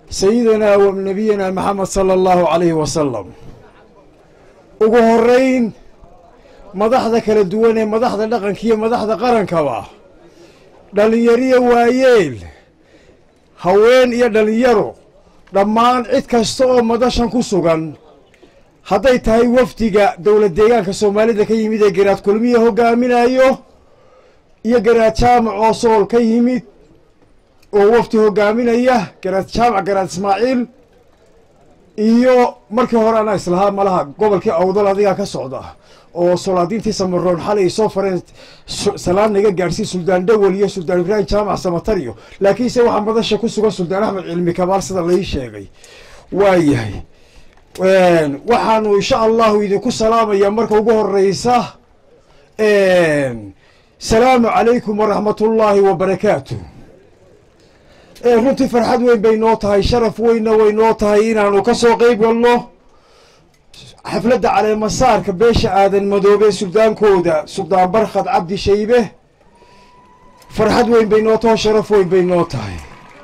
sayidina wa nabiyina maxamed sala allahu calayhi wasalam ugu horeyn madaxda kala duwan ee madaxda dhaqanka iyo madaxda qarankaba dhallinyariyo waayeel haween iyo dhallinyaro dhammaan cid kasta oo madashan ku sugan hadday tahay wafdiga dowlad deegaanka soomaalida ka yimid ee garaad kulmiya hogaaminayo iyo garaad jaamac oo sool ka yimid oo wafdi hogaaminaya garaad jaamac garaad ismaaciil iyo markii hore anaa islahaa malaha gobolkii awdal adigaa ka socda oo solaadiintii samaroon xalay ay soo fareen salaan naga gaadhsiin suldaan dhawel iyo suldaan ibraahim jaamac samataryo laakiinse waxaa madasha ku sugan suldaan axmed cilmi kabaal sida lai sheegay waayahay waxaanu insha allahu idinku salaamayaa marka ugu horeysa salaamu calaykum waraxmat ullaahi wabarakaatu runtii farxad weyn bay noo tahay sharaf weynna way noo tahay inaanu ka soo qeyb galno xafladda caleemasaarka beesha aadan madoobe suldaankooda suldaan barkhad cabdi shaybe farxad weyn bay noo tahay sharaf weyn bay noo tahay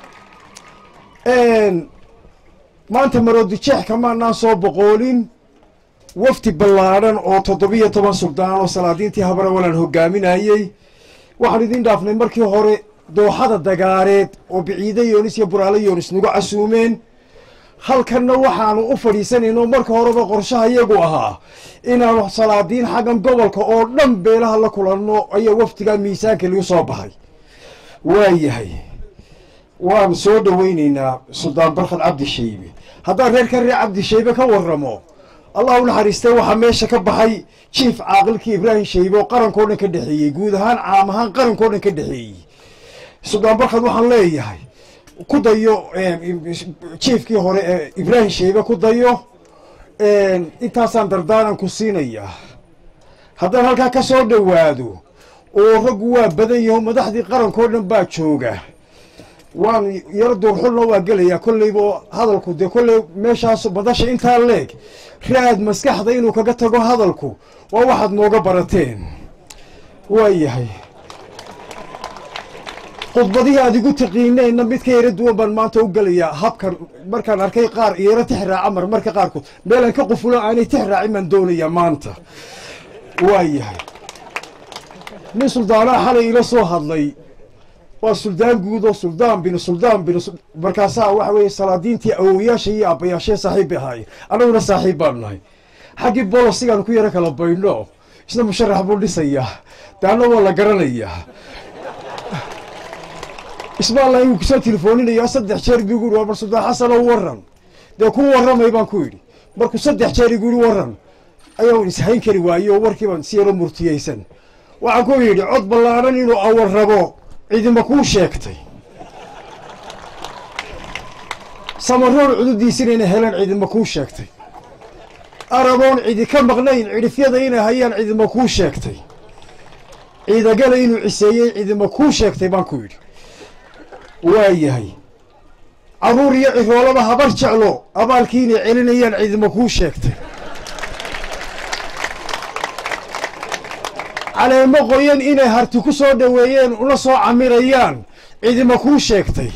maanta maroodijeex kamaanaan soo boqoolin wafdi ballaadhan oo toddobiyo toban suldaan oo salaadiintii habrawalan hogaaminayey waxaan idiin dhaafnay markii hore dooxada dagaareed oo biciide yoonis iyo buraale yoonis nagu casuumeen halkanna waxaanu u fadhiisanayno marka horeba qorshaha iyagu ahaa inaanu salaadiin xaggan gobolka oo dhan beelaha la kulanno ayaa wafdigaa miisaanka lagu soo baxay waayahay waan soo dhoweyneynaa suldaan barkhad cabdi shaybe haddaan reer ka reer cabdi shaybe ka waramo allah u naxariistay waxaa meesha ka baxay jief caaqilkii ibraahim shaybe oo qarankao dhan ka dhexeeyey guud ahaan caam ahaan qarankao dhan ka dhexeeyey suldaan barkhad waxaan leeyahay ku dayo jiefkii hore ee ibraahim shaybe ku dayo intaasaan dardaaran ku siinayaa haddaan halkaa ka soo dhowaado oo raggu waa badan yaho madaxdii qarankao dhan baa jooga waan yaro duurxulna waa gelayaa kolleyba hadalku dee kolley meeshaas madasha intaa leeg raad maskaxda inuu kaga tago hadalku waa waxaad nooga barateen waayahay khudbadihii aad igu taqiineenna mid ka yaro duwan baan maanta u gelayaa habkan markaan arkay qaar yaro tix raaca mar marka qaarkood meelaan ka qufulo aanay tix raacin baan doonayaa maanta waayahay nin suldaanaha xalay ila soo hadlay waa suldaan guud oo suldaan bin suldaan bin markaasaa waxa weeye salaadiintii awowayaasha iyo aabbayaashee saaxiib bay ahaayeen annaguna saaxiib baanu nahay xaggii bolosigaan ku yaro kala baydhno isna musharax buu dhisayaa daana waa la garanayaa ismaalla inuu kusoo telefooninayaa saddex jeer buu igu yidhi waa mar suldaan xasanoo waran dee ku warramay baan ku yidhi markuu saddex jeer igu yidhi waran ayaan ishayn kari waaye oo warkii baan si yaro murtiyeysan waxaan ku yidhi cod ballaadhan inuu awar rabo cidima kuu sheegtay samaroon cududiisina inay heleen cidima kuu sheegtay araboon cidi ka maqnayn cidhifyada inay hayaan cidima kuu sheegtay ciidagala inuu ciseeyey cidima kuu sheegtay baan ku yidhi waayahay carruur iyo ciroolaba habar jeclo abaalkii inay celinayaan cidima kuu sheegtay caleemo qoyan inay harti ku soo dhoweeyeen una soo camirayaan cidima kuu sheegtay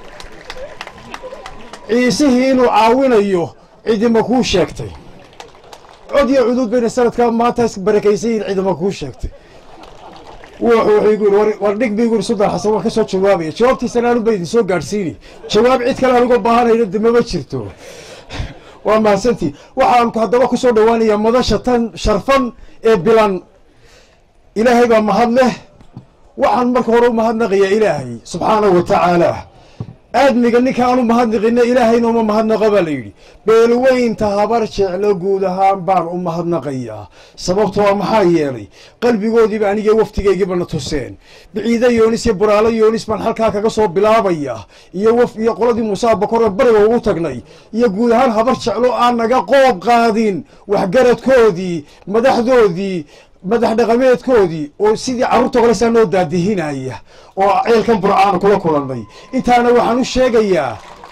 ciisihii inuu caawinayo cidima kuu sheegtay cod iyo cuduud bayna sanadkaa maantaas barakaysan yihin cidima kuu sheegtay wuxuu igu yidhi war dhig ba igu yidhi suldaan xasan waan ka soo jawaabaya jawaabtiisana anun ba idin soo gaadhsiini jawaab cid kale anuga baahanayno de mama jirto waa mahadsantii waxaan haddaba ku soo dhowaanayaa madasha tan sharfan ee bilan ilaahay baa mahad leh waxaan marka hore u mahadnaqayaa ilaahay subxaanahu wa tacaala aadmiga ninka aan u mahadnaqina ilaahayna uma mahadnaqa baa la yidhi beelweynta habar jeclo guud ahaan baan u mahadnaqayaa sababto waa maxaa yeelay qalbigoodiiba aniga waftigaygiiba na tuseen biciide yoonis iyo buraalo yoonis baan halkaa kaga soo bilaabayaa iyo waf iyo qoladii muuse abakore bariga ugu tagnay iyo guud ahaan habar jeclo aan naga qoob qaadin waxgaradkoodii madaxdoodii madax dhaqameedkoodii oo sidii carruurta kalesaa noo daadihinaya oo ceelkan burcaana kula kulannay intaana waxaan u sheegayaa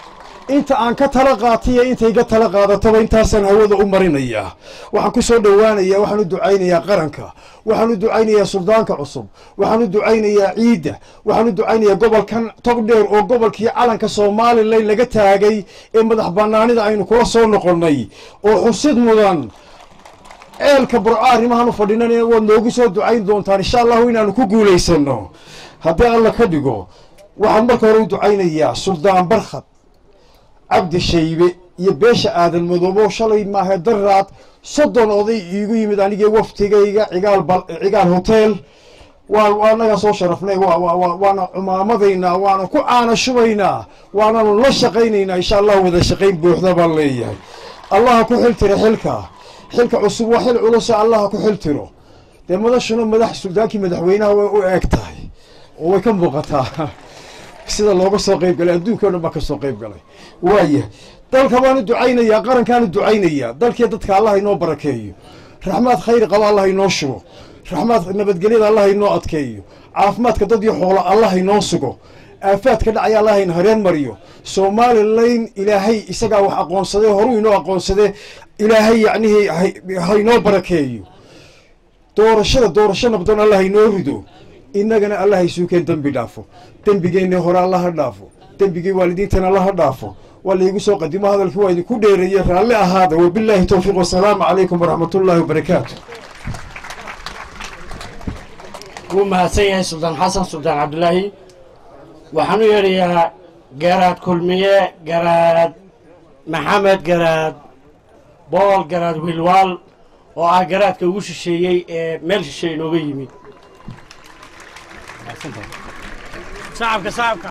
inta aan ka tala qaatiyo intayga tala qaadataba intaasaan hawada u marinayaa waxaan ku soo dhowaanayaa waxaan u ducaynayaa qaranka waxaan u ducaynayaa suldaanka cusub waxaan u ducaynayaa ciidda waxaan u ducaynayaa gobolkan togdheer oo gobolkii calanka somalilan laga taagay ee madax banaanida aynu kula soo noqonnay oo xusid mudan ceelka burco arrimahaan u fadhinan waad noogu soo ducayn doontaan insha allahu inaanu ku guulaysano haddii alla ka dhigo waxaan marka hore u ducaynayaa suldaan barkhad cabdi shaybe iyo beesha aadan madoobo shalay maahe daraad soddon oday iigu yimid anigii waftigayga cigaal cigaal hotel waa anagaa soo sharafnay waana cumaamadaynaa waana ku caana shubaynaa waananu la shaqaynaynaa insha allahu wada shaqayn buuxda baan leeyahay allaha ku xiltira xilka xilka cusub waa xil culusa allaha ku xiltiro dee madashuna madax suldaankii madaxweynaha way u eeg tahay oo way ka muuqataa sida looga soo qayb galay adduunka o dhan baa ka soo qayb galay waaya dalka baanu ducaynayaa qarankaanu ducaynayaa dalkii dadka allah inoo barakeeyo raxmaad khayri qaba allah inoo shugo raxmaad nabadgelyada allah inoo adkeeyo caafimaadka dad iyo xoolo allah inoo sugo aafaadka dhacaya allah in hareen mariyo somalilan ilaahay isagaa wax aqoonsadee horuu inoo aqoonsadee ilaahay yacnihii hainoo barakeeyo doorashada doorasho nabdoon allah inoo rido innagana allah isuukeen dembi dhaafo dembigeenna hore allaha dhaafo dembigii waalidiintana allaha dhaafo waa laigu soo qadimo hadalkii waa idinku dheereeye raalli ahaada wabilaahi towfiiq wasalaamu calaykum waraxmat ullaahi wabarakaatu wuu mahadsan yahay suldaan xasan suldaan cabdulaahi waxaan u yeedhayaa garaad kulmiye garaad maxamed garaad bool garaad wilwaal oo ah garaadka ugu shisheeyey ee meel shisheeye inooga yimid